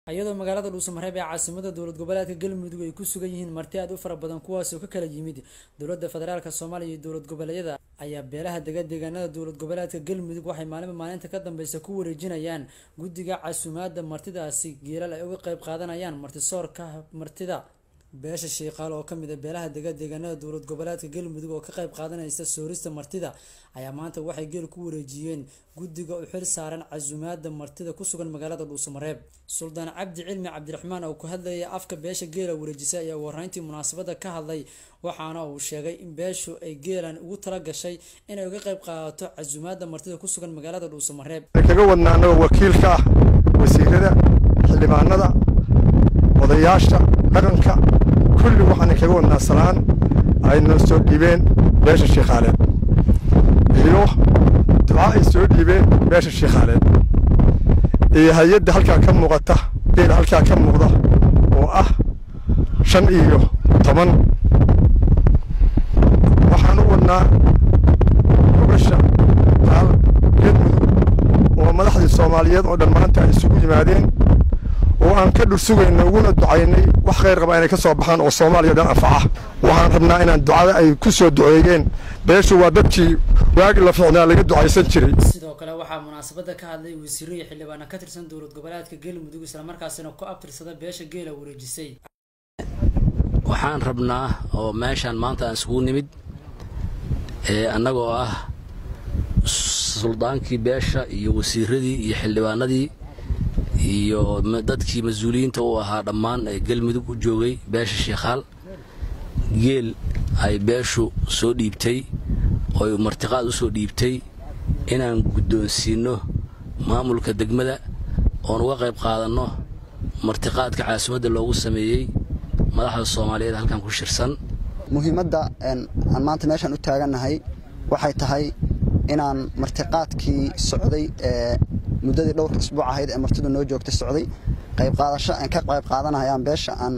iyadoo magaalada dhuusamareeb ee caasimada dowlad goboleedka galmudug ay ku sugan yihiin marti aad u fara badan kuwaasoo ka kala yimid dowlada federaalk soomaaliya iyo dowlad goboleedyada ayaa beelaha dega deegaanada dowlad goboleedka galmudug waxay maalinba maalinta ka dambeysa ku wareejinayaan guddiga casuumaada martidaasi geelal ay uga qeyb qaadanayaan martisoorka martida beesha shiiqaal oo kamid a beelaha dega deegaanada dowlad goboleedka galmudug oo ka qeyb qaadanaysa soorista martida ayaa maanta waxay geel ku wareejiyeen guddiga u xil saaran casuumaada martida kusugan magaalada dhuusamareeb suldaan cabdi cilmi cabdiraxmaan oo ku hadlayay afka beesha geela wareejisay ayaa warayntii munaasabada ka hadlay waxaana uu sheegay in beeshu ay geelan ugu tala gashay inay uga qeyb qaadato casuumaada martida kusugan magaalada dhuusamareeb kaga wadnaa anagoo wakiilka ah wasiirada xildhibaanada odayaasha dhaqanka kulli waxaana kaga wadnaa salaan ay noo soo dhiibeen beesha shiikhaaleed iyo duca ay soo dhiibeen beesha shiikhaaleed iyo hay-adda halkaa ka muuqata geela halkaa ka muuqda oo ah shan iyo toban waxaan u wadnaa gobasha taal galmudug oo madaxdii soomaaliyeed oo dhan maanta ay isugu yimaadeen oo aan ka dhursugayno uguna ducaynay wax khayr qaba inay ka soo baxaan oo soomaaliya dhan anfaca waxaan rabnaa inaan ducada ay ku soo duceeyeen beeshu waa dadkii waagi la ficnaa laga ducaysan jiray sidoo kale waxaa munaasabada ka hadlay wasiiro iyo xildhibaana ka tirsan dowlad goboleedka galmudug islamarkaasina ku abtirsada beesha geela wareejisay waxaan rabnaa oo meeshaan maanta aan isugu nimid ee annagoo ah suldaankii beesha iyo wasiiradii iyo xildhibaanadii iyo dadkii mas-uuliyiinta u ahaa dhammaan ee galmudug u joogay beesha shiikhaal geel ay beeshu soo dhiibtay ooy martiqaad u soo dhiibtay inaan guddoonsiinno maamulka degmada oon uga qayb qaadanno martiqaadka caasimadda loogu sameeyey madaxda soomaaliyeed halkan ku shirsan muhiimadda aan maanta meeshaan u taagannahay waxay tahay inaan martiqaadkii socday ee muddadii dhowrka isbuuc ahayd ee martidu noo joogtay socday qayb qaadasho aan ka qayb qaadanayaan beesha aan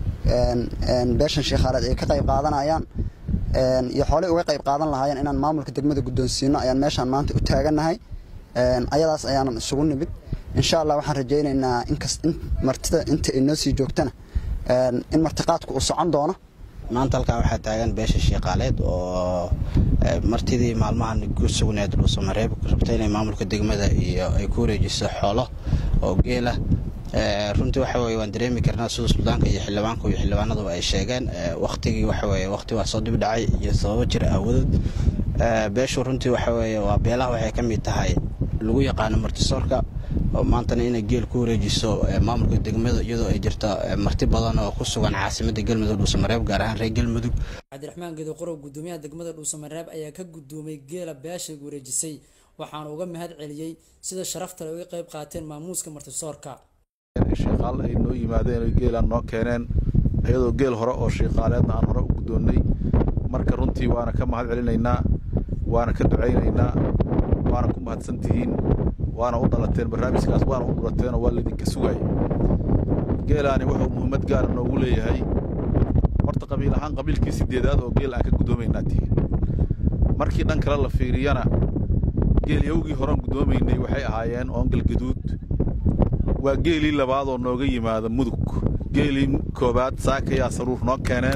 beeshan shiikhaaleed ay ka qayb qaadanayaan iyo xoolay uga qayb qaadan lahaayeen inaan maamulka degmada guddoonsiino ayaan meeshaan maanta u taagannahay ayadaas ayaanan isugu nimid insha allah waxaan rajaynaynaa inkas in martida inta ay noo sii joogtana in martiqaadku uu socon doono maanta halkan waxaa taagan beesha shiiqaaleed oo martidii maalmahan ku sugneed dhuusamareeb rabta inay maamulka degmada iyo ay ku wareejiso xoolo oo geela runtii waxa weye waan dareemi karnaa sida suldaanka iyo xildhibaanku iyo xildhibaanaduba ay sheegeen wakhtigii waxa weye wakhti waa soo dib dhacay iyo sababo jir aawadood beeshu runtii waxa weye waa beelaha waxay ka mid tahay lagu yaqaano martisoorka oo maantana inay geel ku wareejiso maamulka degmada iyadoo ay jirto marti badan oo ku sugan caasimadda galmudug dhuusamareeb gaar ahaan reer galmudug cabdiraxmaan geedo qorow guddoomiyaha degmada dhuusamareeb ayaa ka guddoomay geela beesha wareejisay waxaana uga mahad celiyey sida sharafta le uga qayb qaateen maamuuska martisoorka shiiqaal ay noo yimaadeen oy geelaan noo keeneen iyadoo geel hore oo shiiqaaleedna aan hore u guddoonnay marka runtii waana ka mahad celinaynaa waana ka ducaynaynaa waana ku mahadsantihiin waana u dhalateen barnaamijkaas waana u dhulateenoo waa laydinka sugaay geelaani wuxuu muhiimad gaara noogu leeyahay horta qabiil ahaan qabiilkii sideedaad oo geel aan ka guddoomaynaa tihiin markii dhan kale la fiiriyana geel yowgii horean guddoomaynay waxay ahaayeen oongal gaduud waa geelii labaad oo nooga yimaada mudug geelii koobaad saakayaa saruur noo keeneen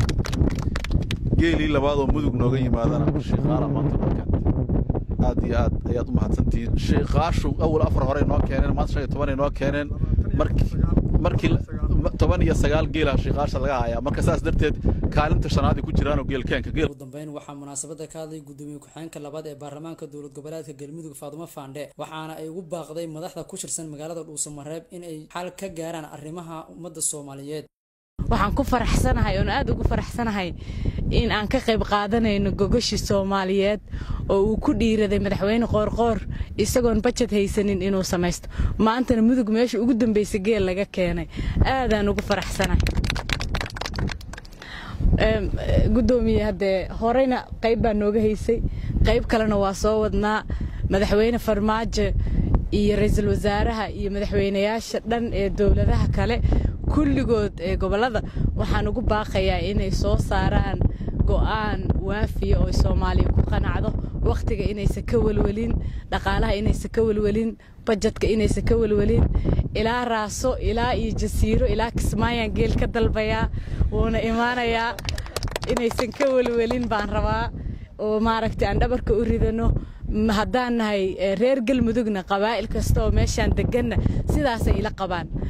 geelii labaad oo mudug nooga yimaadana shiiqaala maanta noo keentay aad iyo aad ayaad u mahadsantihiin shiiqaashu awal afar horey noo keeneen maanta shan iyo tobanay noo keeneen markii toban iyo sagaal geela shiiqaasha laga hayaa marka saas darteed kaalinta shanaadii ku jiraanoo geelkeenka ugu dambeyn waxaa munaasabada ka hadlay guddoomiye ku-xigeenka labaad ee baarlamaanka dowlad goboleedka galmudug faadumo faandhe waxaana ay ugu baaqday madaxda ku shirsan magaalada dhuusamareeb in ay xal ka gaaraan arrimaha ummadda soomaaliyeed waxaan ku faraxsanahay oon aad ugu faraxsanahay in aan ka qayb qaadanayno gogashii soomaaliyeed oo uu ku dhiiraday madaxweyne qoorqoor isagoon bajad haysanin inuu samaysto maantana mudug meesha ugu dambaysa geel laga keenay aadaan ugu faraxsanahay gudoomiye haddee horeyna qayb baa nooga haysay qayb kalena waa soo wadnaa madaxweyne farmaajo iyo ra-iisul wasaaraha iyo madaxweynayaasha dhan ee dowladaha kale kulligood ee gobollada waxaan ugu baaqayaa inay soo saaraan go'aan waafiya oo soomaaliya ku qanacdo wakhtiga inaysan ka welwelin dhaqaalaha inaysan ka welwelin bajetka inaysan ka welwelin ilaa raaso ilaa iyo jasiiro ilaa kismaayaan geel ka dalbayaa wuuna imaanayaa inaysan ka welwelin baan rabaa oo maaragtay aan dhabarka u ridano haddaan nahay reer galmudugna qabaa'il kasta oo meeshaan deganna sidaasay ila qabaan